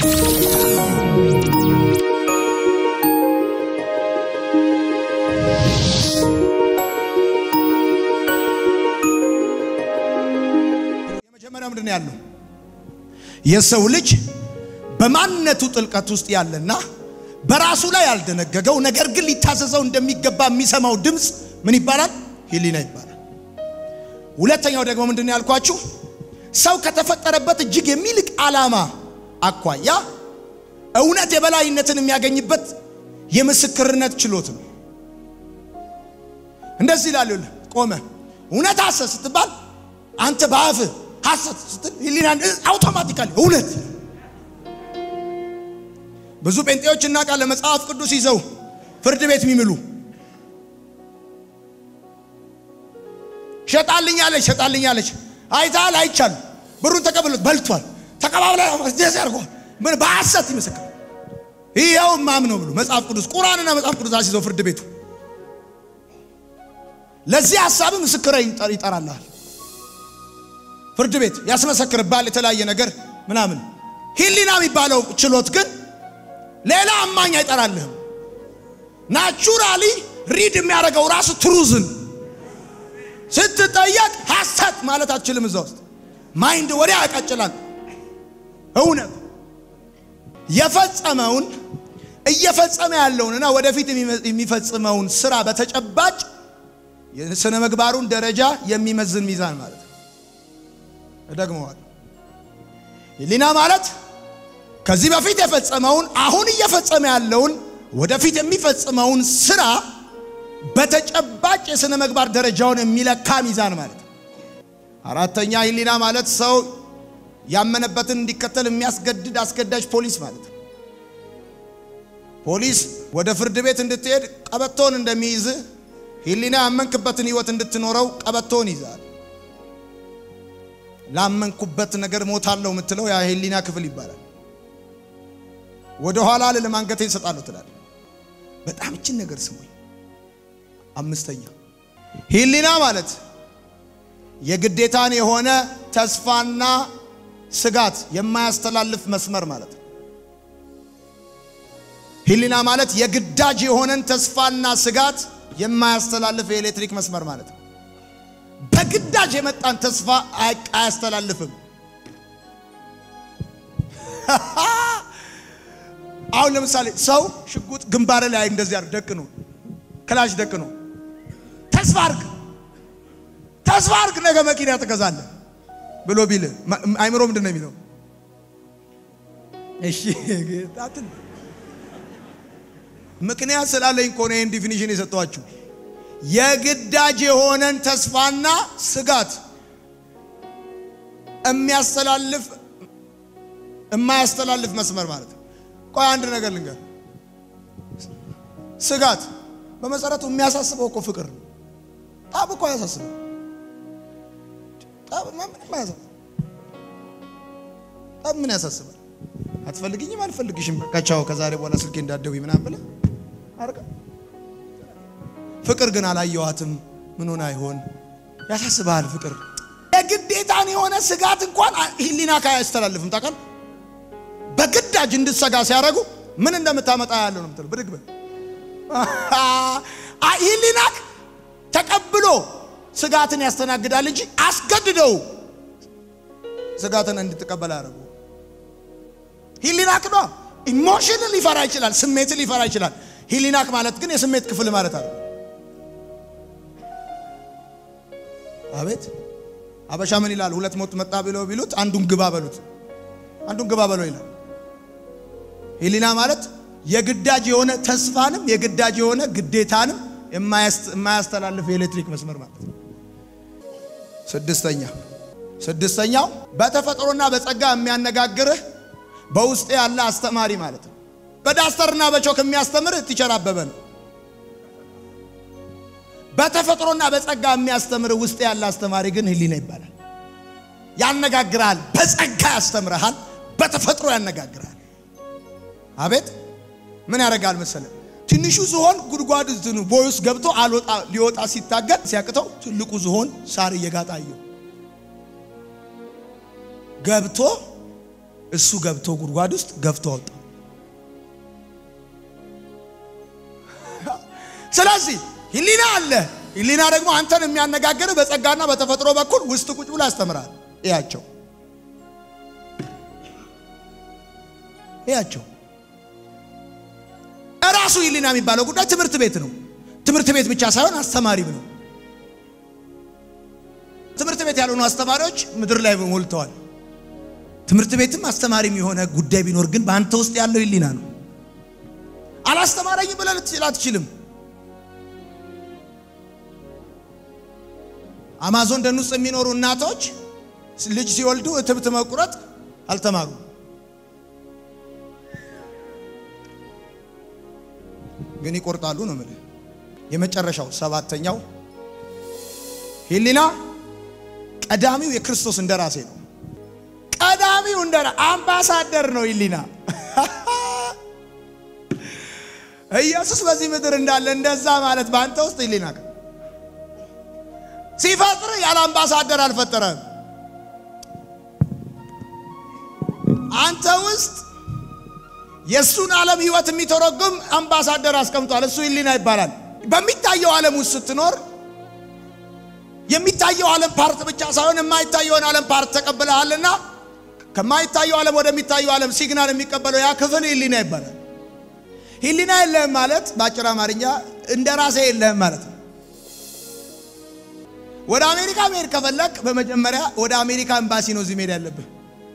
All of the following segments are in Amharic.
የመጀመሪያው ምንድን ነው ያለው? የሰው ልጅ በማንነቱ ጥልቀት ውስጥ ያለና በራሱ ላይ ያልደነገገው ነገር ግን ሊታዘዘው እንደሚገባ የሚሰማው ድምፅ ምን ይባላል? ሕሊና ይባላል። ሁለተኛው ደግሞ ምንድን ነው ያልኳችሁ? ሰው ከተፈጠረበት እጅግ የሚልቅ ዓላማ አኳያ እውነት የበላይነትን የሚያገኝበት የምስክርነት ችሎት ነው። እንደዚህ ይላል። ይኸውልህ ቆመ እውነት ሐሰት ስትባል አንተ በአፍህ ሐሰት ስትል ሕሊና አውቶማቲካሊ እውነት ብዙ ጴንጤዎች እናውቃለን። መጽሐፍ ቅዱስ ይዘው ፍርድ ቤት የሚምሉ ሸጣልኛለች ሸጣልኛለች አይታል አይቻል ብሩን ተቀብሎት በልቷል ተቀባብለ ደስ ያርጓል ምን በሐሰት ይመሰክር ይኸው ማም ነው ብሎ መጽሐፍ ቅዱስ ቁርአንና መጽሐፍ ቅዱስ አስይዘው ፍርድ ቤቱ ለዚህ ሐሳብ ምስክር ይጠራልሃል። ፍርድ ቤት ያስመሰክርባል የተለያየ ነገር ምናምን። ሕሊና የሚባለው ችሎት ግን ሌላ አማኝ አይጠራልህም። ናቹራሊ ሪድ የሚያደርገው ራሱ ትሩዝን ስትጠየቅ ሐሰት ማለት አትችልም። እዛ ውስጥ ማይንድ ወዲያ ያቃጭላል። እውነት የፈጸመውን እየፈጸመ ያለውንና ወደፊት የሚፈጽመውን ስራ በተጨባጭ የስነ ምግባሩን ደረጃ የሚመዝን ሚዛን ማለት ነው። እደግመዋል። ሕሊና ማለት ከዚህ በፊት የፈጸመውን አሁን እየፈጸመ ያለውን ወደፊት የሚፈጽመውን ስራ በተጨባጭ የሥነ ምግባር ደረጃውን የሚለካ ሚዛን ማለት ነው። አራተኛ ሕሊና ማለት ሰው ያመነበትን እንዲከተል የሚያስገድድ አስገዳጅ ፖሊስ ማለት ነው። ፖሊስ ወደ ፍርድ ቤት እንድትሄድ ቀበቶን እንደሚይዝ ሕሊና ያመንክበትን ሕይወት እንድትኖረው ቀበቶን ይዛል። ላመንኩበት ነገር ሞታለሁ የምትለው ያ ሕሊና ክፍል ይባላል። ወደ ኋላ ልልም አንገቴን እሰጣለሁ ትላለህ። በጣም እችን ነገር ስሙኝ። አምስተኛ ሕሊና ማለት የግዴታን የሆነ ተስፋና ስጋት የማያስተላልፍ መስመር ማለት ነው። ሕሊና ማለት የግዳጅ የሆነን ተስፋና ስጋት የማያስተላልፍ የኤሌክትሪክ መስመር ማለት ነው። በግዳጅ የመጣን ተስፋ አያስተላልፍም። አሁን ለምሳሌ ሰው ሽጉጥ ግንባር ላይ እንደዚህ አድርግ ደቅ ነው ክላሽ ደቅ ነው ተስፋ አርግ ተስፋ አርግ ነገ መኪና ትገዛለህ ብሎ ቢል አይምሮ ምንድን ነው የሚለው? እሺ ጌታትን ምክንያት ስላለኝ እኮ ነው ይህን ዲፊኒሽን የሰጠኋችሁ። የግዳጅ የሆነን ተስፋና ስጋት የሚያስተላልፍ የማያስተላልፍ መስመር ማለት ነው። ቆይ አንድ ነገር ልንገር። ስጋት በመሰረቱ የሚያሳስበው እኮ ፍቅር ነው። ጠብ እኮ አያሳስበው። ጠብ ምንም አያሳስበው። ጠብ ምን ያሳስባል? አትፈልግኝም፣ አልፈልግሽም፣ በቃ ቻው፣ ከዛሬ በኋላ ስልኬ እንዳትደውይ ምናምን ብለህ አርጋ። ፍቅር ግን አላየዋትም፣ ምን ሆና ይሆን ያሳስብሃል። ፍቅር የግዴታን የሆነ ስጋት እንኳን ሕሊና ካያስተላልፍም ታውቃለህ። በግዳጅ እንድትሰጋ ሲያደርጉ ምን እንደምታመጣ ያለው ነው የምትለው። ብድግ በል ሕሊናክ ተቀብሎ ስጋትን ያስተናግዳል እንጂ አስገድደው ስጋትን እንድትቀበል ያደርጉ። ሕሊናክ ነው። ኢሞሽን ሊፈራ ይችላል፣ ስሜትን ሊፈራ ይችላል። ሕሊናክ ማለት ግን የስሜት ክፍል ማለት አለ። አቤት አበሻ ምን ይላል? ሁለት ሞት መጣ ብለው ቢሉት አንዱን ግባ በሉት፣ አንዱን ግባ በለው ይላል። ሕሊና ማለት የግዳጅ የሆነ ተስፋንም የግዳጅ የሆነ ግዴታንም የማያስተላልፍ የኤሌክትሪክ መስመር ማለት ነው። ስድስተኛ ስድስተኛው በተፈጥሮና በጸጋ የሚያነጋግርህ በውስጥ ያለ አስተማሪ ማለት ነው። በዳስተርና በቾክ የሚያስተምርህ ቲቸር አበበ ነው። በተፈጥሮና በጸጋ የሚያስተምርህ ውስጥ ያለ አስተማሪ ግን ሕሊና ይባላል። ያነጋግርሃል፣ በጸጋ ያስተምርሃል፣ በተፈጥሮ ያነጋግርሃል። አቤት ምን ያደርጋል መሰለ? ትንሹ ዝሆን ጉድጓድ እንትኑ ቦይ ውስጥ ገብቶ አልወጣ ሊወጣ ሲታገል ሲያቅተው ትልቁ ዝሆን ሳር እየጋጣ አየው። ገብቶ እሱ ገብቶ ጉድጓድ ውስጥ ገፍቶ ወጣ። ስለዚህ ህሊና አለ። ህሊና ደግሞ አንተን የሚያነጋግር በጸጋና በተፈጥሮ በኩል ውስጥ ቁጭ ብሎ ያስተምራል። እያቸው እያቸው እራሱ ህሊና የሚባለው ጉዳይ ትምህርት ቤት ነው። ትምህርት ቤት ብቻ ሳይሆን አስተማሪም ነው። ትምህርት ቤት ያልሆኑ አስተማሪዎች ምድር ላይ ሞልተዋል። ትምህርት ቤትም አስተማሪም የሆነ ጉዳይ ቢኖር ግን በአንተ ውስጥ ያለው ህሊና ነው። አላስተማረኝም ብለህ ልትችል አትችልም። አማዞን ደን ውስጥ የሚኖሩ እናቶች ልጅ ሲወልዱ እትብት መቁረጥ አልተማሩም። ግን ይቆርጣሉ ነው የምልህ። የመጨረሻው ሰባተኛው ህሊና ቀዳሚው የክርስቶስ እንደራሴ ነው። ቀዳሚው እንደራ አምባሳደር ነው ህሊና። ኢየሱስ በዚህ ምድር እንዳለ እንደዛ ማለት በአንተ ውስጥ ህሊና ሲፈጥር ያለ አምባሳደር አልፈጠረም። አንተ ውስጥ የእሱን ዓለም ህይወት የሚተረጉም አምባሳደር አስቀምጧል። እሱ ህሊና ይባላል። በሚታየው ዓለም ውስጥ ስትኖር የሚታየው ዓለም ፓርት ብቻ ሳይሆን የማይታየውን ዓለም ፓርት ተቀብለሃልና ከማይታየው ዓለም ወደሚታየው ዓለም ሲግናል የሚቀበለው ያ ክፍል ህሊና ይባላል። ህሊና የለህም ማለት በአጭር አማርኛ እንደ ራሴ የለህም ማለት ነው። ወደ አሜሪካ መሄድ ከፈለግ በመጀመሪያ ወደ አሜሪካ ኤምባሲ ነው እዚህ መሄድ ያለብህ።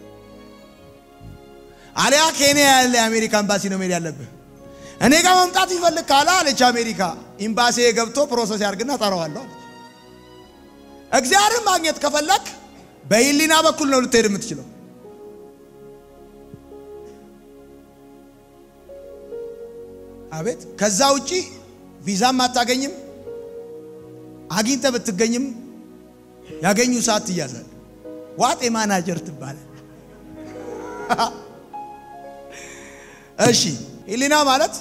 አሊያ ኬንያ ያለ የአሜሪካ ኤምባሲ ነው መሄድ ያለብህ። እኔ ጋር መምጣት ይፈልግ ካለ አለች አሜሪካ ኤምባሲ ገብቶ ፕሮሰስ ያርግና ጠራዋለሁ አለች። እግዚአብሔርን ማግኘት ከፈለግ በህሊና በኩል ነው ልትሄድ የምትችለው። አቤት ከዛ ውጪ ቪዛም አታገኝም። አግኝተ ብትገኝም ያገኙ ሰዓት ትያዛል። ዋጤ ማናጀር ትባላል። እሺ ህሊና ማለት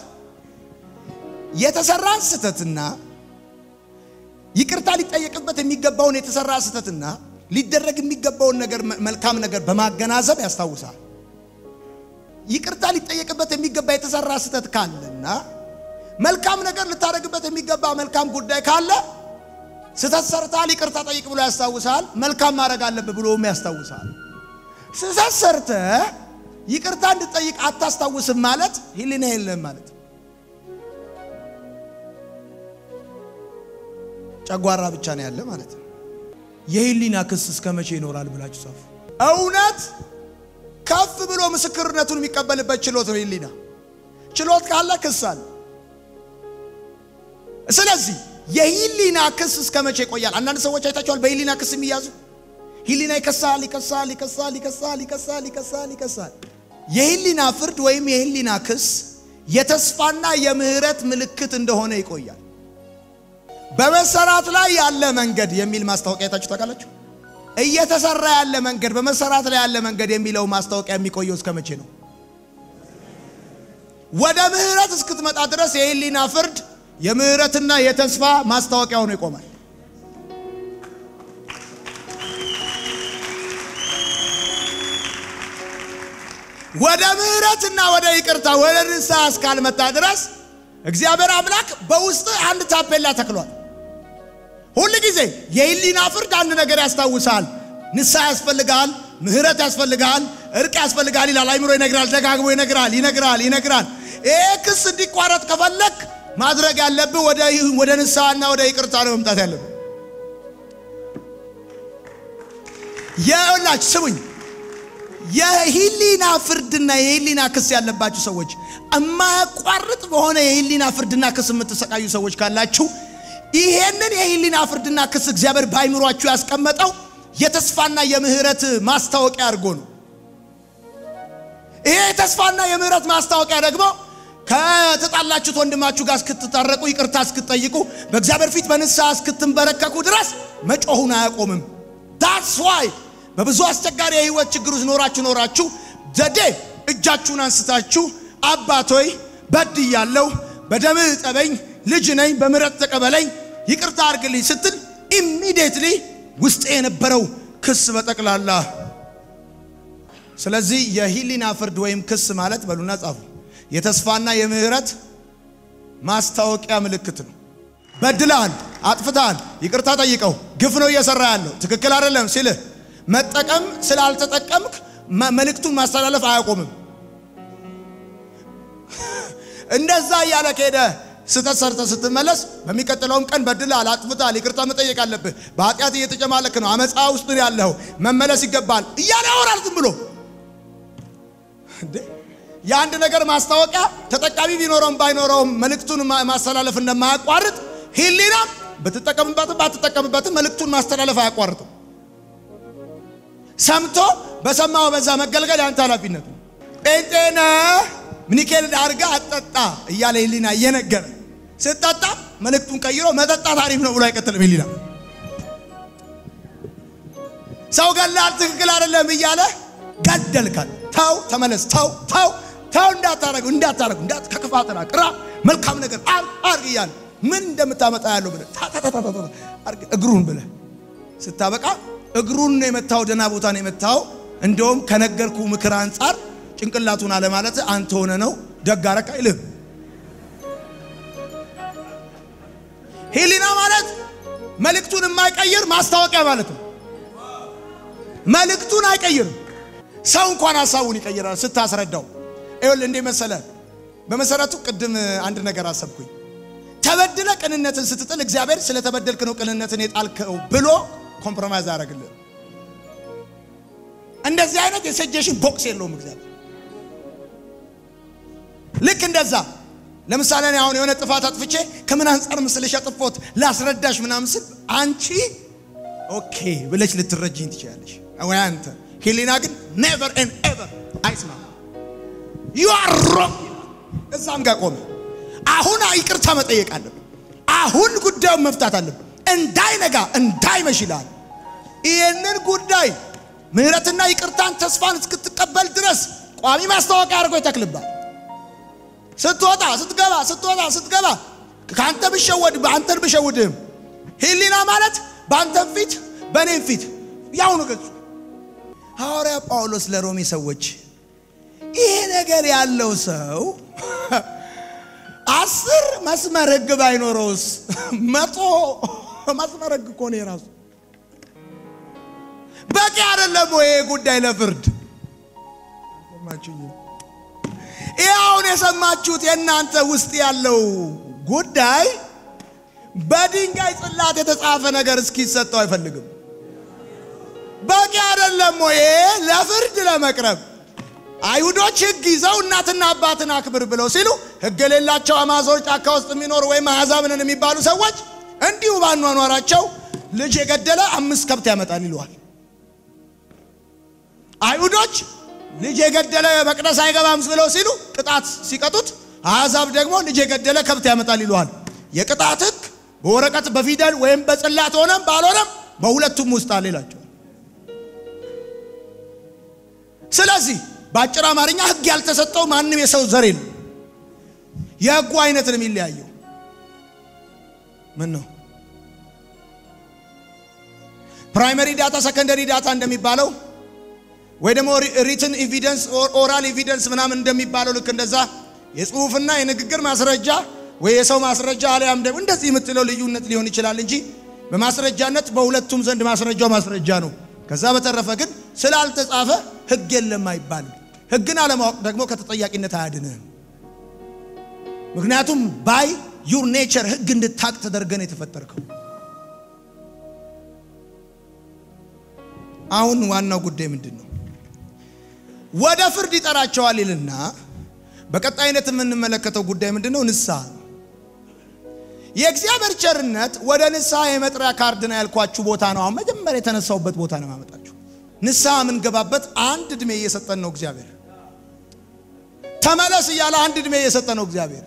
የተሰራን ስህተትና ይቅርታ ሊጠየቅበት የሚገባውን የተሰራ ስህተትና ሊደረግ የሚገባውን ነገር መልካም ነገር በማገናዘብ ያስታውሳል። ይቅርታ ሊጠየቅበት የሚገባ የተሰራ ስህተት ካለና መልካም ነገር ልታደርግበት የሚገባ መልካም ጉዳይ ካለ ስህተት ሰርታል፣ ይቅርታ ጠይቅ ብሎ ያስታውሳል። መልካም ማድረግ አለብህ ብሎም ያስታውሳል። ስህተት ሰርተ ይቅርታ እንድጠይቅ አታስታውስም ማለት ህሊና የለም ማለት ጨጓራ ብቻ ነው ያለ ማለት ነው። የህሊና ክስ እስከ መቼ ይኖራል ብላችሁ ጻፉ። እውነት ከፍ ብሎ ምስክርነቱን የሚቀበልበት ችሎት ነው ህሊና። ችሎት ካለ ክስ አለ። ስለዚህ የህሊና ክስ እስከ መቼ ይቆያል? አንዳንድ ሰዎች አይታችኋል፣ በህሊና ክስ የሚያዙ ህሊና ይከሳል፣ ይከሳል፣ ይከሳል፣ ይከሳል፣ ይከሳል፣ ይከሳል፣ ይከሳል። የህሊና ፍርድ ወይም የህሊና ክስ የተስፋና የምህረት ምልክት እንደሆነ ይቆያል። በመሰራት ላይ ያለ መንገድ የሚል ማስታወቂያ አይታችሁ ታውቃላችሁ? እየተሰራ ያለ መንገድ፣ በመሰራት ላይ ያለ መንገድ የሚለው ማስታወቂያ የሚቆየው እስከ መቼ ነው? ወደ ምህረት እስክትመጣ ድረስ የህሊና ፍርድ የምህረትና የተስፋ ማስታወቂያ ሆኖ ይቆማል። ወደ ምህረትና ወደ ይቅርታ ወደ ንስሐ እስካልመጣ ድረስ እግዚአብሔር አምላክ በውስጥ አንድ ታፔላ ተክሏል። ሁል ጊዜ የህሊና ፍርድ አንድ ነገር ያስታውሳል። ንስሐ ያስፈልጋል፣ ምህረት ያስፈልጋል፣ እርቅ ያስፈልጋል ይላል። አይምሮ ይነግራል፣ ደጋግሞ ይነግራል፣ ይነግራል፣ ይነግራል። ይሄ ክስ እንዲቋረጥ ከፈለግ ማድረግ ያለብህ ወደ ንስሐና ወደ ይቅርታ ነው መምጣት ያለብህ። የላች ስሙኝ፣ የህሊና ፍርድና የህሊና ክስ ያለባችሁ ሰዎች የማያቋርጥ በሆነ የህሊና ፍርድና ክስ የምትሰቃዩ ሰዎች ካላችሁ ይሄንን የህሊና ፍርድና ክስ እግዚአብሔር በአይምሯችሁ ያስቀመጠው የተስፋና የምህረት ማስታወቂያ አድርጎ ነው። ይሄ የተስፋና የምህረት ማስታወቂያ ደግሞ ከተጣላችሁት ወንድማችሁ ጋር እስክትታረቁ ይቅርታ እስክትጠይቁ በእግዚአብሔር ፊት በንስሐ እስክትንበረከኩ ድረስ መጮሁን አያቆምም። ዳትስ ዋይ በብዙ አስቸጋሪ የህይወት ችግር ውስጥ ኖራችሁ ኖራችሁ ዘዴ እጃችሁን አንስታችሁ አባቶይ በድያለሁ፣ በደምህ ጠበኝ፣ ልጅ ነኝ፣ በምህረት ተቀበለኝ፣ ይቅርታ አድርግልኝ ስትል ኢሚዲየትሊ ውስጥ የነበረው ክስ በጠቅላላ ስለዚህ የህሊና ፍርድ ወይም ክስ ማለት በሉና ጻፉ፣ የተስፋና የምህረት ማስታወቂያ ምልክት ነው። በድለሃል፣ አጥፍተሃል፣ ይቅርታ ጠይቀው፣ ግፍ ነው እየሰራ ያለው ትክክል አይደለም ሲልህ መጠቀም ስላልተጠቀምክ መልእክቱን ማስተላለፍ አያቆምም። እንደዛ እያለ ከሄደ ስተት ሰርተ ስትመለስ በሚቀጥለውም ቀን በድለሃል፣ አጥፍተሃል፣ ይቅርታ መጠየቅ አለብህ፣ በኃጢአት እየተጨማለክ ነው፣ አመፃ ውስጥ ነው ያለኸው፣ መመለስ ይገባል እያለ ያወራል ዝም ብሎ የአንድ ነገር ማስታወቂያ ተጠቃሚ ቢኖረውም ባይኖረውም መልእክቱን ማስተላለፍ እንደማያቋርጥ ህሊናም ብትጠቀምበትም ባትጠቀምበትም መልእክቱን ማስተላለፍ አያቋርጥም። ሰምቶ በሰማው በዛ መገልገል ያንተ ኃላፊነት ነው። ጴንጤነ ሚኒኬል አድርጋ አጠጣ እያለ ህሊና እየነገረ ስጠጣ መልእክቱን ቀይሮ መጠጣት አሪፍ ነው ብሎ አይቀጥልም። ህሊና ሰው ገላል ትክክል አይደለም እያለ ገደልካል። ተው ተመለስ፣ ተው ተው ተው፣ እንዳታረጉ እንዳታረጉ እንዳት ከክፋት ራቅ፣ ራ መልካም ነገር አርግ እያለ ምን እንደምታመጣ ያለው ብለህ እግሩን ብለህ ስታበቃ እግሩን ነው የመታው፣ ደህና ቦታ ነው የመታው። እንደውም ከነገርኩ ምክር አንጻር ጭንቅላቱን አለማለት አንተ ሆነ ነው ደግ አረክ አይልም። ህሊና ማለት መልእክቱን የማይቀይር ማስታወቂያ ማለት ነው። መልእክቱን አይቀይርም። ሰው እንኳን ሀሳቡን ይቀይራል ስታስረዳው። ይኸውልህ እንዴ መሰለ፣ በመሰረቱ ቅድም አንድ ነገር አሰብኩኝ። ተበድለ ቅንነትን ስትጥል እግዚአብሔር ስለተበደልክ ነው ቅንነትን የጣልከው ብሎ ኮምፕሮማይዝ አያደርግልህ። እንደዚህ አይነት የሰጀሽን ቦክስ የለውም እግዚአብሔር። ልክ እንደዛ ለምሳሌ እኔ አሁን የሆነ ጥፋት አጥፍቼ ከምን አንጻር ምስልሽ ያጥፎት ላስረዳሽ ምናምን ስል አንቺ ኦኬ ብለሽ ልትረጅኝ ትችላለሽ ወይ አንተ ሄሌና ግን ኔቨር ኤንድ ኤቨር አይስማ ዩ አር ሮንግ እዛም ጋር ቆመ። አሁን ይቅርታ መጠየቅ አለብን። አሁን ጉዳዩን መፍታት አለብን። እንዳይነጋ እንዳይመሽ ይላል። ይህንን ጉዳይ ምህረትና ይቅርታን ተስፋን እስክትቀበል ድረስ ቋሚ ማስታወቂያ አድርጎ ይተክልባል። ስትወጣ ስትገባ፣ ስትወጣ ስትገባ ከአንተ ብሸወድ አንተን ብሸውድህም ሄሊና ማለት በአንተን ፊት በእኔም ፊት ያው ነው ገጹ። ሐዋርያ ጳውሎስ ለሮሜ ሰዎች ይሄ ነገር ያለው ሰው አስር መስመር ሕግ ባይኖረውስ መቶ መስመር ሕግ እኮ ነው የራሱ በቂ አይደለም ወይ? ይሄ ጉዳይ ለፍርድ ይህ አሁን የሰማችሁት የእናንተ ውስጥ ያለው ጉዳይ በድንጋይ ጽላት የተጻፈ ነገር እስኪሰጠው አይፈልግም። በቂ አይደለም ወይ? ለፍርድ ለመቅረብ አይሁዶች ሕግ ይዘው እናትና አባትን አክብር ብለው ሲሉ ሕግ የሌላቸው አማዞች ጫካ ውስጥ የሚኖሩ ወይም አሕዛብ ነን የሚባሉ ሰዎች እንዲሁ ባኗኗራቸው ልጅ የገደለ አምስት ከብት ያመጣል ይለዋል። አይሁዶች ልጅ የገደለ መቅደስ አይገባም ብለው ሲሉ ቅጣት ሲቀጡት፣ አሕዛብ ደግሞ ልጅ የገደለ ከብት ያመጣል ይለዋል። የቅጣት ሕግ በወረቀት በፊደል ወይም በጽላት ሆነም ባልሆነም በሁለቱም ውስጥ አለ ይላቸዋል። ስለዚህ በአጭር አማርኛ ሕግ ያልተሰጠው ማንም የሰው ዘር የለም። የሕጉ አይነት ነው የሚለያየው። ምን ነው ፕራይመሪ ዳታ፣ ሰከንደሪ ዳታ እንደሚባለው ወይ ደግሞ ሪትን ኤቪደንስ ኦራል ኤቪደንስ ምናምን እንደሚባለው ልክ እንደዛ የጽሁፍና የንግግር ማስረጃ ወይ የሰው ማስረጃ አሊያም ደግሞ እንደዚህ የምትለው ልዩነት ሊሆን ይችላል እንጂ በማስረጃነት በሁለቱም ዘንድ ማስረጃው ማስረጃ ነው። ከዛ በተረፈ ግን ስላልተጻፈ ሕግ የለም አይባልም። ሕግን አለማወቅ ደግሞ ከተጠያቂነት አያድንህም። ምክንያቱም ባይ ዩር ኔቸር ሕግ እንድታቅ ተደርገን የተፈጠርከው። አሁን ዋናው ጉዳይ ምንድን ነው? ወደ ፍርድ ይጠራቸዋል ይልና በቀጣይነት የምንመለከተው ጉዳይ ምንድን ነው? ንስሐ ነው። የእግዚአብሔር ቸርነት ወደ ንስሐ የመጥሪያ ካርድ ነው ያልኳችሁ ቦታ ነው። አሁን መጀመሪያ የተነሳውበት ቦታ ነው ማመጣችሁ። ንስሐ የምንገባበት አንድ ዕድሜ እየሰጠን ነው እግዚአብሔር። ተመለስ እያለ አንድ ዕድሜ እየሰጠን ነው እግዚአብሔር።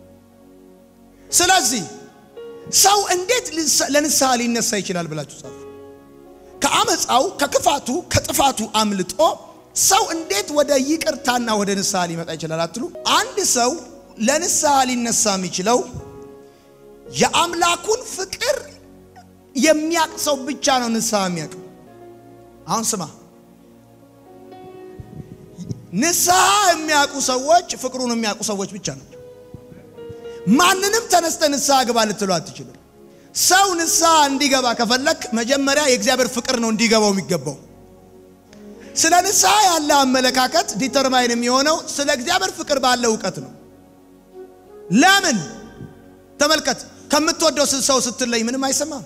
ስለዚህ ሰው እንዴት ለንስሐ ሊነሳ ይችላል ብላችሁ ጻፉ። ከአመፃው ከክፋቱ ከጥፋቱ አምልጦ ሰው እንዴት ወደ ይቅርታና ወደ ንስሐ ሊመጣ ይችላል አትሉ? አንድ ሰው ለንስሐ ሊነሳ የሚችለው የአምላኩን ፍቅር የሚያቅ ሰው ብቻ ነው ንስሐ የሚያውቅ። አሁን ስማ፣ ንስሐ የሚያውቁ ሰዎች ፍቅሩን የሚያውቁ ሰዎች ብቻ ናቸው። ማንንም ተነስተ ንስሐ ግባ ልትለው አትችልም። ሰው ንስሐ እንዲገባ ከፈለክ መጀመሪያ የእግዚአብሔር ፍቅር ነው እንዲገባው የሚገባው። ስለ ንስሐ ያለ አመለካከት ዲተርማይን የሚሆነው ስለ እግዚአብሔር ፍቅር ባለ እውቀት ነው። ለምን ተመልከት፣ ከምትወደው ሰው ስትለይ ምንም አይሰማም።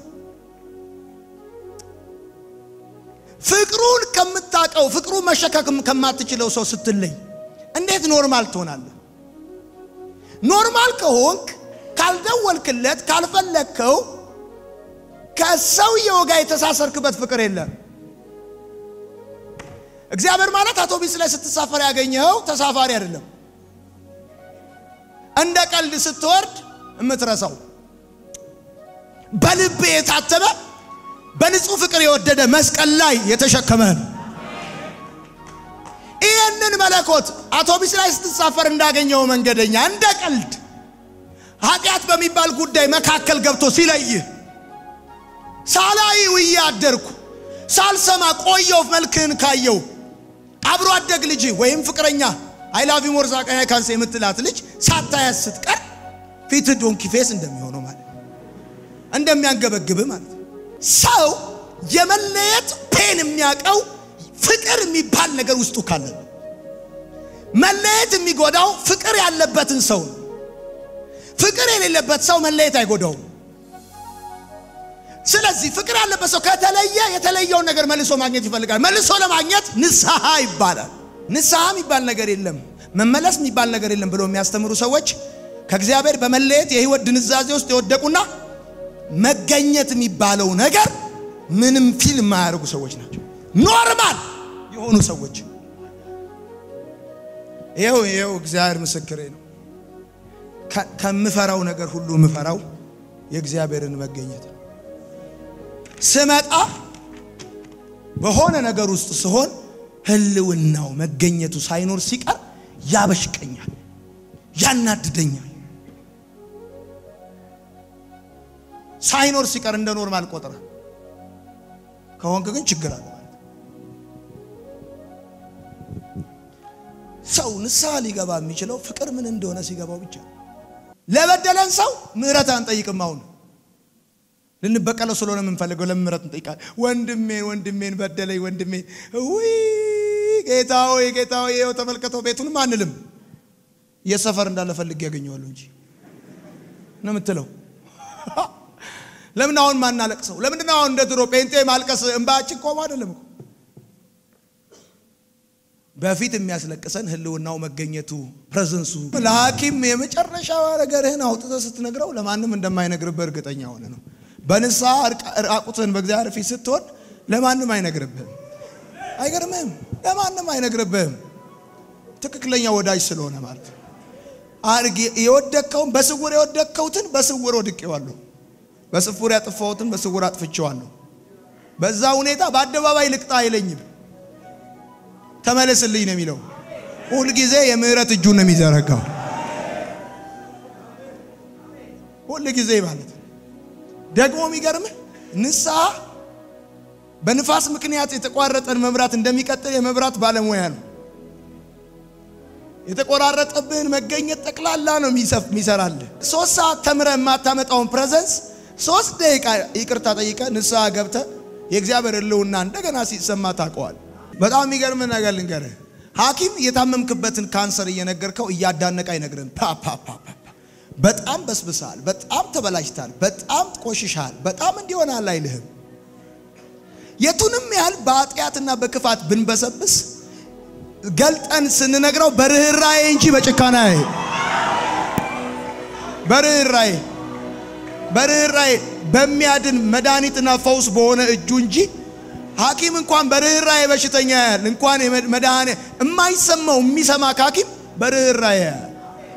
ፍቅሩን ከምታውቀው ፍቅሩን መሸከም ከማትችለው ሰው ስትለይ እንዴት ኖርማል ትሆናለህ? ኖርማል ከሆንክ ካልደወልክለት ካልፈለግከው ከሰውየው ጋር የተሳሰርክበት ፍቅር የለም። እግዚአብሔር ማለት አውቶቢስ ላይ ስትሳፈር ያገኘኸው ተሳፋሪ አይደለም። እንደ ቀልድ ስትወርድ የምትረሳው በልብ የታተመ በንጹህ ፍቅር የወደደ መስቀል ላይ የተሸከመን ይህንን መለኮት አውቶቢስ ላይ ስትሳፈር እንዳገኘው መንገደኛ እንደ ቀልድ ኃጢአት በሚባል ጉዳይ መካከል ገብቶ ሲለይህ ሳላይ ውዬ አደርኩ ሳልሰማ ቆየው መልክህን ካየው አብሮ አደግ ልጅ ወይም ፍቅረኛ አይላቪ ሞርዛ ቀያ ካንሰ የምትላት ልጅ ሳታያት ስትቀር ፊት ዶንኪ ፌስ እንደሚሆነው ማለት እንደሚያንገበግብ ማለት ሰው የመለየት ፔን የሚያውቀው ፍቅር የሚባል ነገር ውስጡ ካለ ነው። መለየት የሚጎዳው ፍቅር ያለበትን ሰው ነው። ፍቅር የሌለበት ሰው መለየት አይጎዳውም። ስለዚህ ፍቅር ያለበት ሰው ከተለየ የተለየውን ነገር መልሶ ማግኘት ይፈልጋል። መልሶ ለማግኘት ንስሐ ይባላል። ንስሐ የሚባል ነገር የለም፣ መመለስ የሚባል ነገር የለም ብሎ የሚያስተምሩ ሰዎች ከእግዚአብሔር በመለየት የህይወት ድንዛዜ ውስጥ የወደቁና መገኘት የሚባለው ነገር ምንም ፊል የማያደርጉ ሰዎች ናቸው። ኖርማል የሆኑ ሰዎች ይኸው ይኸው እግዚአብሔር ምስክሬ ነው። ከምፈራው ነገር ሁሉ የምፈራው የእግዚአብሔርን መገኘት ነው። ስመጣ በሆነ ነገር ውስጥ ስሆን ህልውናው መገኘቱ ሳይኖር ሲቀር ያበሽቀኛል፣ ያናድደኛል። ሳይኖር ሲቀር እንደ ኖርማል ቆጥረ ከሆንክ ግን ችግር አለ ማለት ሰው ንስሐ ሊገባ የሚችለው ፍቅር ምን እንደሆነ ሲገባው ብቻ። ለበደለን ሰው ምህረት አንጠይቅም። አሁን ልንበቀለው ስለሆነ የምንፈልገው ለምን ምህረት እንጠይቃለን? ወንድሜን ወንድሜን በደለኝ ወንድሜን ውይ ጌታ ሆይ ጌታ ሆይ ይኸው ተመልከተው ቤቱንም አንልም። የሰፈር እንዳለ ፈልጌ ያገኘዋለሁ እንጂ ነው የምትለው። ለምን አሁን ማናለቅሰው? ለምንድን ነው አሁን እንደ ድሮ ጴንጤ ማልቀስ እንባችን ቆሞ አይደለም እኮ በፊት የሚያስለቅሰን ህልውናው መገኘቱ ፕሬዘንሱ። ለሐኪም የመጨረሻ ነገርህን አውጥተህ ስትነግረው ለማንም እንደማይነግርብህ እርግጠኛ ሆነ ነው። በንስሐ ራቁትህን በእግዚአብሔር ፊት ስትሆን ለማንም አይነግርብህም። አይገርምህም? ለማንም አይነግርብህም። ትክክለኛ ወዳጅ ስለሆነ ማለት ነው። አርግ የወደቅከውን በስውር የወደቅከውትን በስውር ወድቄዋለሁ፣ በስውር ያጥፋሁትን በስውር አጥፍቼዋለሁ። በዛ ሁኔታ በአደባባይ ልቅጣ አይለኝም። ተመለስልኝ ነው የሚለው። ሁልጊዜ የምህረት እጁን ነው የሚዘረጋው። ሁል ጊዜ ማለት ደግሞ የሚገርምህ ንስሐ በንፋስ ምክንያት የተቋረጠን መብራት እንደሚቀጥል የመብራት ባለሙያ ነው። የተቆራረጠብህን መገኘት ጠቅላላ ነው የሚሰራልህ። ሶስት ሰዓት ተምረህ የማታመጣውን ፕሬዘንስ ሶስት ደቂቃ ይቅርታ ጠይቀህ ንስሐ ገብተህ የእግዚአብሔር ሕልውና እንደገና ሲሰማ ታውቀዋል። በጣም የሚገርም ነገር ልንገርህ። ሐኪም የታመምክበትን ካንሰር እየነገርከው እያዳነቀ አይነግርህም። ፓፓፓ በጣም በስብሳል፣ በጣም ተበላሽታል፣ በጣም ቆሽሻል፣ በጣም እንዲሆናል አይልህም። የቱንም ያህል በኃጢአትና በክፋት ብንበሰብስ ገልጠን ስንነግረው በርኅራዬ እንጂ በጭካና በርኅራዬ በርኅራዬ በሚያድን መድኃኒትና ፈውስ በሆነ እጁ እንጂ ሐኪም እንኳን በርኅራዬ በሽተኛ ያያል። እንኳን መድኃኒ የማይሰማው የሚሰማ ከሐኪም በርኅራዬ ያያል።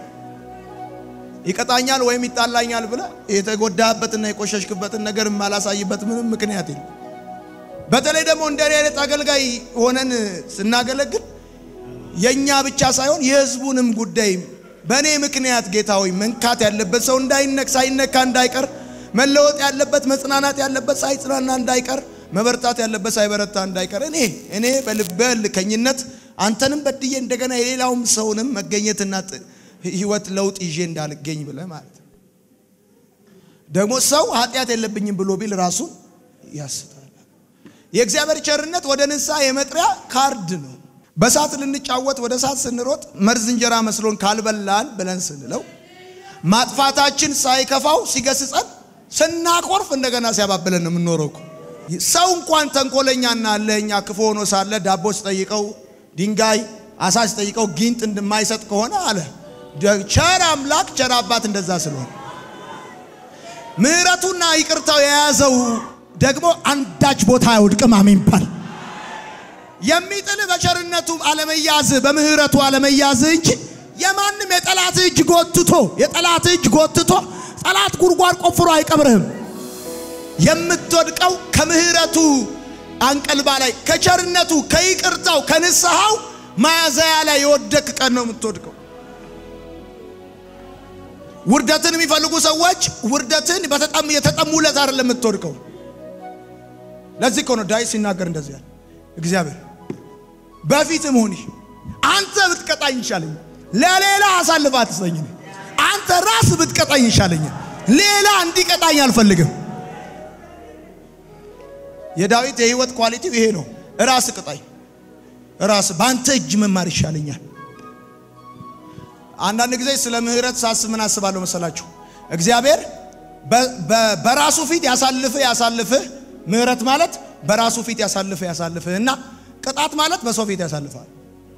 ይቀጣኛል ወይም ይጣላኛል ብለህ የተጎዳህበትና የቆሸሽክበትን ነገር የማላሳይበት ምንም ምክንያት የለም። በተለይ ደግሞ እንደ አይነት አገልጋይ ሆነን ስናገለግል የእኛ ብቻ ሳይሆን የሕዝቡንም ጉዳይ በእኔ ምክንያት ጌታ ሆይ መንካት ያለበት ሰው እንዳይነክ ሳይነካ እንዳይቀር መለወጥ ያለበት መጽናናት ያለበት ሳይጽናና እንዳይቀር መበርታት ያለበት ሳይበረታ እንዳይቀር እኔ እኔ በልበ ልከኝነት አንተንም በድዬ እንደገና የሌላውም ሰውንም መገኘትና ህይወት ለውጥ ይዤ እንዳልገኝ ብለህ ማለት ነው። ደግሞ ሰው ኃጢአት የለብኝም ብሎ ቢል ራሱን ያስታል። የእግዚአብሔር ቸርነት ወደ ንስሐ የመጥሪያ ካርድ ነው። በእሳት ልንጫወት ወደ እሳት ስንሮጥ መርዝ እንጀራ መስሎን ካልበላን ብለን ስንለው ማጥፋታችን ሳይከፋው ሲገስጸን ስናኮርፍ እንደገና ሲያባብለን ነው የምንኖረው። ሰው እንኳን ተንኮለኛና ለኛ ክፉ ሆኖ ሳለ ዳቦ ሲጠይቀው ድንጋይ፣ አሳ ሲጠይቀው ጊንጥ እንደማይሰጥ ከሆነ አለ ቸር አምላክ ቸር አባት እንደዛ ስለሆነ ምሕረቱና ይቅርታው የያዘው ደግሞ አንዳች ቦታ አይወድቅም። አሜን ባል የሚጥል በቸርነቱ አለመያዝ በምህረቱ አለመያዝ እንጂ የማንም የጠላት እጅ ጎትቶ የጠላት እጅ ጎትቶ ጠላት ጉድጓድ ቆፍሮ አይቀብርህም። የምትወድቀው ከምህረቱ አንቀልባ ላይ ከቸርነቱ ከይቅርታው ከንስሐው ማያዘያ ላይ የወደቅ ቀን ነው የምትወድቀው። ውርደትን የሚፈልጉ ሰዎች ውርደትን በተጠሙ የተጠሙለት አይደለም የምትወድቀው። ለዚህ እኮ ነው ዳዊት ሲናገር እንደዚህ ያለ እግዚአብሔር በፊት መሆን አንተ ብትቀጣኝ ይሻለኛል፣ ለሌላ አሳልፈ አትሰኝ። አንተ ራስ ብትቀጣኝ ይሻለኛል፣ ሌላ እንዲቀጣኝ አልፈልግም። የዳዊት የህይወት ኳሊቲው ይሄ ነው። ራስ ቅጣኝ፣ ራስ በአንተ እጅ መማር ይሻለኛል። አንዳንድ ጊዜ ስለ ምህረት ሳስብ ምን አስባለሁ መሰላችሁ? እግዚአብሔር በራሱ ፊት ያሳልፍህ ያሳልፍህ ምህረት ማለት በራሱ ፊት ያሳልፍህ ያሳልፍህ እና ቅጣት ማለት በሰው ፊት ያሳልፋል።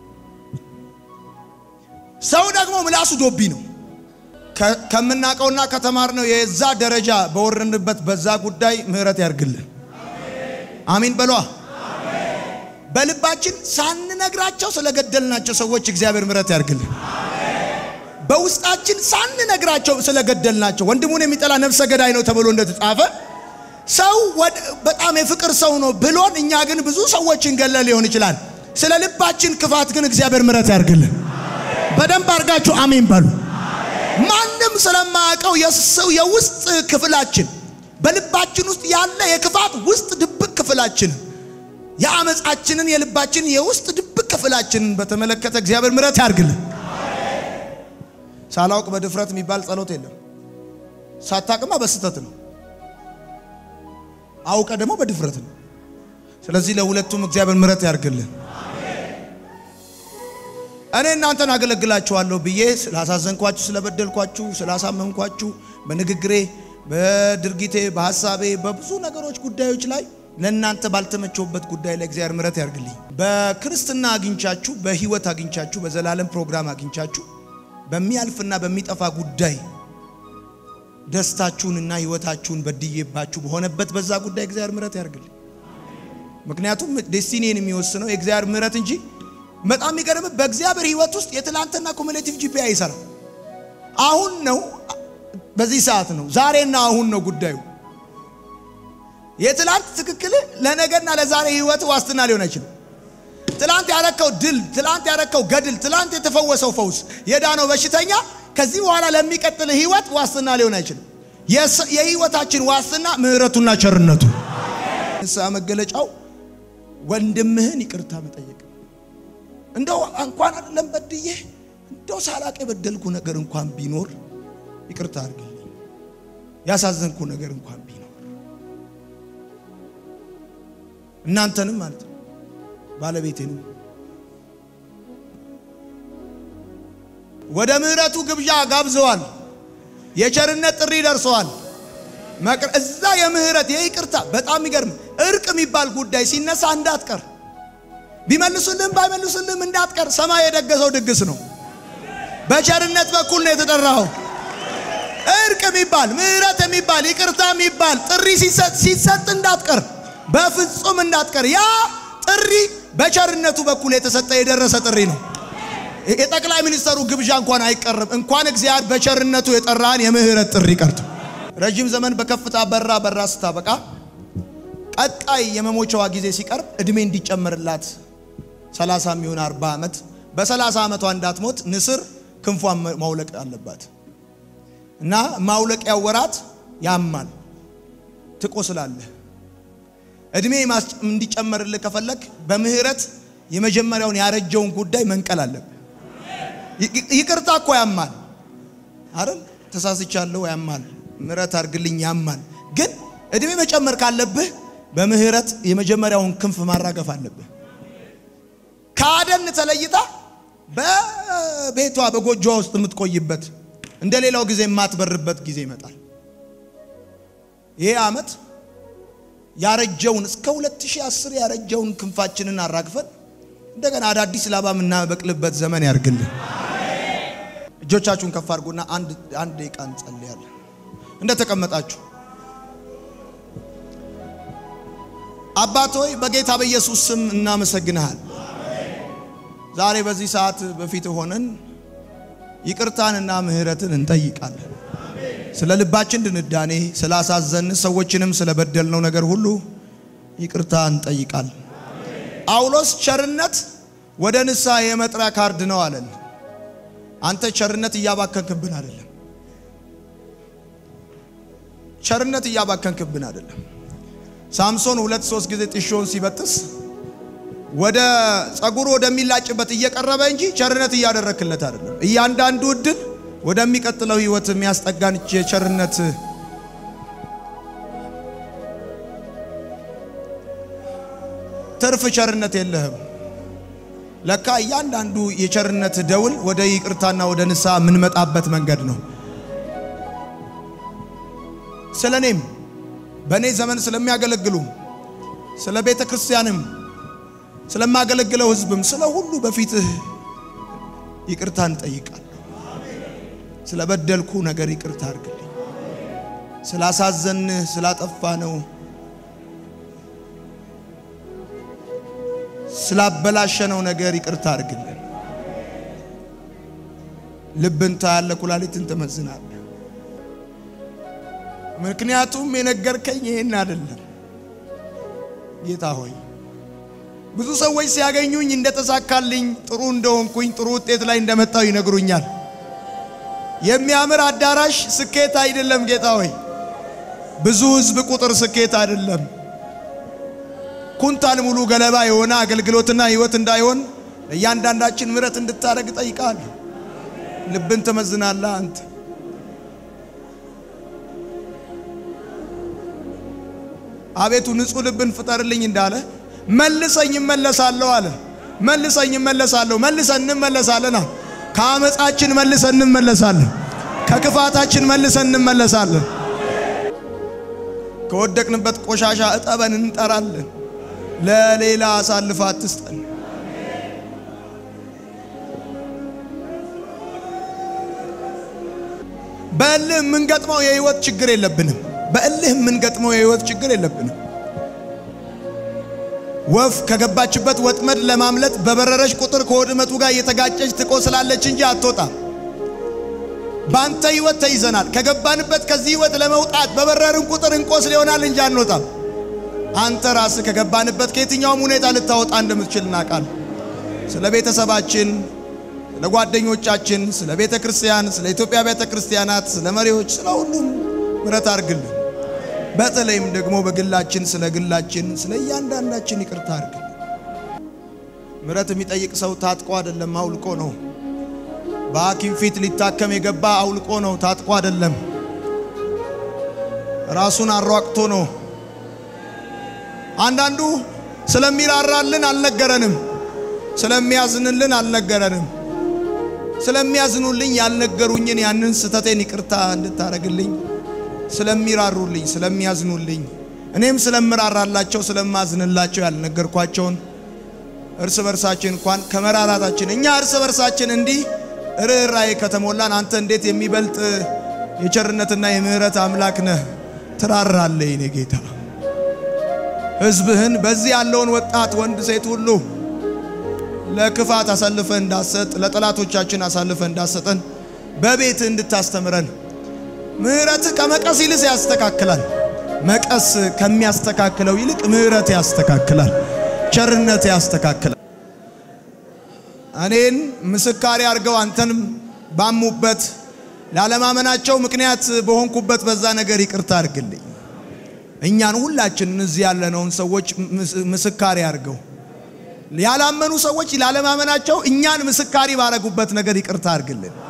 ሰው ደግሞ ምላሱ ዶቢ ነው። ከምናውቀውና ከተማርነው የዛ ደረጃ በወረንበት በዛ ጉዳይ ምህረት ያርግልን። አሚን በሏ። በልባችን ሳንነግራቸው ስለገደልናቸው ሰዎች እግዚአብሔር ምህረት ያርግልን። በውስጣችን ሳንነግራቸው ስለገደልናቸው ወንድሙን የሚጠላ ነፍሰ ገዳይ ነው ተብሎ እንደተጻፈ ሰው በጣም የፍቅር ሰው ነው ብሎን እኛ ግን ብዙ ሰዎችን ገለ ሊሆን ይችላል። ስለ ልባችን ክፋት ግን እግዚአብሔር ምሕረት ያርግልን። በደንብ አድርጋችሁ አሜን በሉ። ማንም ስለማያውቀው የሰው የውስጥ ክፍላችን በልባችን ውስጥ ያለ የክፋት ውስጥ ድብቅ ክፍላችን የአመፃችንን የልባችንን የውስጥ ድብቅ ክፍላችንን በተመለከተ እግዚአብሔር ምሕረት ያርግልን። ሳላውቅ በድፍረት የሚባል ጸሎት የለም። ሳታቅማ በስተት ነው። አውቀ ደግሞ በድፍረት ነው። ስለዚህ ለሁለቱም እግዚአብሔር ምሕረት ያርግልን። እኔ እናንተን አገለግላችኋለሁ ብዬ ስላሳዘንኳችሁ፣ ስለበደልኳችሁ፣ ስላሳመንኳችሁ በንግግሬ፣ በድርጊቴ፣ በሐሳቤ፣ በብዙ ነገሮች ጉዳዮች ላይ ለእናንተ ባልተመቸውበት ጉዳይ ላይ እግዚአብሔር ምሕረት ያርግልኝ። በክርስትና አግኝቻችሁ፣ በህይወት አግኝቻችሁ፣ በዘላለም ፕሮግራም አግኝቻችሁ በሚያልፍና በሚጠፋ ጉዳይ ደስታችሁንና ህይወታችሁን በድዬባችሁ በሆነበት በዛ ጉዳይ እግዚአብሔር ምሕረት ያርግልኝ። ምክንያቱም ዴስቲኒን የሚወስነው የእግዚአብሔር ምሕረት እንጂ በጣም የሚገርም በእግዚአብሔር ህይወት ውስጥ የትላንትና ኩሙሌቲቭ ጂፒኤ አይሰራም። አሁን ነው፣ በዚህ ሰዓት ነው፣ ዛሬና አሁን ነው ጉዳዩ። የትላንት ትክክል ለነገና ለዛሬ ህይወት ዋስትና ሊሆን አይችልም። ትላንት ያረከው ድል፣ ትላንት ያረከው ገድል፣ ትላንት የተፈወሰው ፈውስ፣ የዳነው በሽተኛ ከዚህ በኋላ ለሚቀጥል ህይወት ዋስትና ሊሆን አይችልም። የህይወታችን ዋስትና ምሕረቱና ቸርነቱ። ንስሐ መገለጫው ወንድምህን ይቅርታ መጠየቅ። እንደው እንኳን አይደለም በድዬ እንደው ሳላቅ የበደልኩ ነገር እንኳን ቢኖር ይቅርታ አድርግልኝ፣ ያሳዘንኩ ነገር እንኳን ቢኖር እናንተንም ማለት ነው ባለቤቴንም ወደ ምሕረቱ ግብዣ ጋብዘዋል። የቸርነት ጥሪ ደርሰዋል። እዛ የምህረት የይቅርታ በጣም የሚገርም እርቅ የሚባል ጉዳይ ሲነሳ እንዳትቀር፣ ቢመልሱልህም ባይመልሱልህም እንዳትቀር። ሰማይ የደገሰው ድግስ ነው። በቸርነት በኩል ነው የተጠራኸው። እርቅ የሚባል ምህረት የሚባል ይቅርታ የሚባል ጥሪ ሲሰጥ እንዳትቀር፣ በፍጹም እንዳትቀር። ያ ጥሪ በቸርነቱ በኩል የተሰጠ የደረሰ ጥሪ ነው። የጠቅላይ ሚኒስተሩ ግብዣ እንኳን አይቀርም። እንኳን እግዚአብሔር በቸርነቱ የጠራን የምህረት ጥሪ ቀርቶ ረጅም ዘመን በከፍታ በራ በራ ስታበቃ ቀጣይ የመሞቻዋ ጊዜ ሲቀርብ እድሜ እንዲጨመርላት 30 የሚሆን 40 ዓመት በ30 ዓመቷ እንዳትሞት ንስር ክንፏን ማውለቅ አለባት እና ማውለቂያው ወራት ያማል፣ ትቆስላለህ። እድሜ እንዲጨመርልህ ከፈለግ በምህረት የመጀመሪያውን ያረጀውን ጉዳይ መንቀል አለብህ። ይቅርታ እኮ ያማል አይደል? ተሳስቻለሁ ያማል፣ ምሕረት አድርግልኝ ያማል። ግን እድሜ መጨመር ካለብህ በምህረት የመጀመሪያውን ክንፍ ማራገፍ አለብህ። ከአደን ተለይታ በቤቷ በጎጆዋ ውስጥ የምትቆይበት እንደ ሌላው ጊዜ የማትበርበት ጊዜ ይመጣል። ይሄ ዓመት ያረጀውን እስከ 2010 ያረጀውን ክንፋችንን አራግፈን እንደገና አዳዲስ ላባ የምናበቅልበት ዘመን ያርግልን። እጆቻችሁን ከፍ አድርጉና አንድ አንድ ደቂቃ እንጸልያለን። እንደተቀመጣችሁ አባት ሆይ በጌታ በኢየሱስ ስም እናመሰግንሃል። ዛሬ በዚህ ሰዓት በፊት ሆነን ይቅርታንና ምሕረትን እንጠይቃለን። ስለ ልባችን ድንዳኔ ስላሳዘን ሰዎችንም ስለበደልነው ነገር ሁሉ ይቅርታ እንጠይቃለን። ጳውሎስ ቸርነት ወደ ንስሐ የመጥሪያ ካርድ ነው አለን። አንተ ቸርነት እያባከንክብን አይደለም። ቸርነት እያባከንክብን አይደለም። ሳምሶን ሁለት ሶስት ጊዜ ጥሾውን ሲበጥስ ወደ ጸጉሩ ወደሚላጭበት እየቀረበ እንጂ ቸርነት እያደረክለት አይደለም። እያንዳንዱ እድል ወደሚቀጥለው ህይወት የሚያስጠጋን የቸርነት ትርፍ ቸርነት የለህም። ለካ እያንዳንዱ የቸርነት ደውል ወደ ይቅርታና ወደ ንስሐ የምንመጣበት መንገድ ነው። ስለ እኔም በእኔ ዘመን ስለሚያገለግሉ ስለ ቤተ ክርስቲያንም ስለማገለግለው ህዝብም ስለ ሁሉ በፊትህ ይቅርታ እንጠይቃለሁ። ስለ በደልኩ ነገር ይቅርታ አድርግልኝ። ስላሳዘንህ ስላጠፋ ነው ስላበላሸነው ነገር ይቅርታ አድርግልን። ልብን ታያለህ፣ ኩላሊትን ትመዝናለህ። ምክንያቱም የነገርከኝ ይሄን አይደለም ጌታ ሆይ ብዙ ሰዎች ሲያገኙኝ እንደተሳካልኝ ጥሩ እንደሆንኩኝ ጥሩ ውጤት ላይ እንደመጣው ይነግሩኛል። የሚያምር አዳራሽ ስኬት አይደለም ጌታ ሆይ። ብዙ ህዝብ ቁጥር ስኬት አይደለም። ኩንታል ሙሉ ገለባ የሆነ አገልግሎትና ህይወት እንዳይሆን ለእያንዳንዳችን ምሕረት እንድታደርግ ጠይቃለሁ። ልብን ትመዝናለህ አንተ። አቤቱ ንጹሕ ልብን ፍጠርልኝ እንዳለ መልሰኝ እመለሳለሁ አለ። መልሰኝ እመለሳለሁ። መልሰን እንመለሳለን። ከአመፃችን መልሰን እንመለሳለን። ከክፋታችን መልሰን እንመለሳለን። ከወደቅንበት ቆሻሻ እጠበን እንጠራለን። ለሌላ አሳልፈ አትስጠን። በእልህ የምንገጥመው የህይወት ችግር የለብንም። በእልህ የምንገጥመው የህይወት ችግር የለብንም። ወፍ ከገባችበት ወጥመድ ለማምለጥ በበረረች ቁጥር ከወጥመቱ ጋር እየተጋጨች ትቆስላለች እንጂ አትወጣም። በአንተ ህይወት ተይዘናል። ከገባንበት ከዚህ ህይወት ለመውጣት በበረርን ቁጥር እንቆስል ይሆናል እንጂ አንወጣም። አንተ ራስህ ከገባንበት ከየትኛውም ሁኔታ ልታወጣ እንደምትችል እናውቃለን። ስለ ቤተሰባችን፣ ስለ ጓደኞቻችን፣ ስለ ቤተ ክርስቲያን፣ ስለ ኢትዮጵያ ቤተ ክርስቲያናት፣ ስለ መሪዎች፣ ስለ ሁሉም ምሕረት አድርግልን። በተለይም ደግሞ በግላችን ስለ ግላችን ስለ እያንዳንዳችን ይቅርታ አድርግልን። ምሕረት የሚጠይቅ ሰው ታጥቆ አይደለም አውልቆ ነው። በሐኪም ፊት ሊታከም የገባ አውልቆ ነው፣ ታጥቆ አይደለም። ራሱን አሯቅቶ ነው። አንዳንዱ ስለሚራራልን አልነገረንም፣ ስለሚያዝንልን አልነገረንም። ስለሚያዝኑልኝ ያልነገሩኝን ያንን ስተቴን ይቅርታ እንድታረግልኝ ስለሚራሩልኝ ስለሚያዝኑልኝ እኔም ስለምራራላቸው ስለማዝንላቸው ያልነገርኳቸውን እርስ በርሳችን እንኳን ከመራራታችን እኛ እርስ በርሳችን እንዲህ ርኅራኄ ከተሞላን አንተ እንዴት የሚበልጥ የቸርነትና የምሕረት አምላክ ነህ። ትራራለህ የኔ ጌታ። ሕዝብህን በዚህ ያለውን ወጣት ወንድ ሴት ሁሉ ለክፋት አሳልፈ እንዳሰጥ ለጠላቶቻችን አሳልፈ እንዳሰጠን በቤት እንድታስተምረን ምሕረትህ ከመቀስ ይልቅ ያስተካክላል። መቀስ ከሚያስተካክለው ይልቅ ምሕረት ያስተካክላል፣ ቸርነት ያስተካክላል። እኔን ምስካሪ አድርገው አንተንም ባሙበት ላለማመናቸው ምክንያት በሆንኩበት በዛ ነገር ይቅርታ አድርግልኝ። እኛን ሁላችንን እዚህ ያለነውን ሰዎች ምስካሪ አድርገው ያላመኑ ሰዎች ላለማመናቸው እኛን ምስካሪ ባረጉበት ነገር ይቅርታ አድርግልን።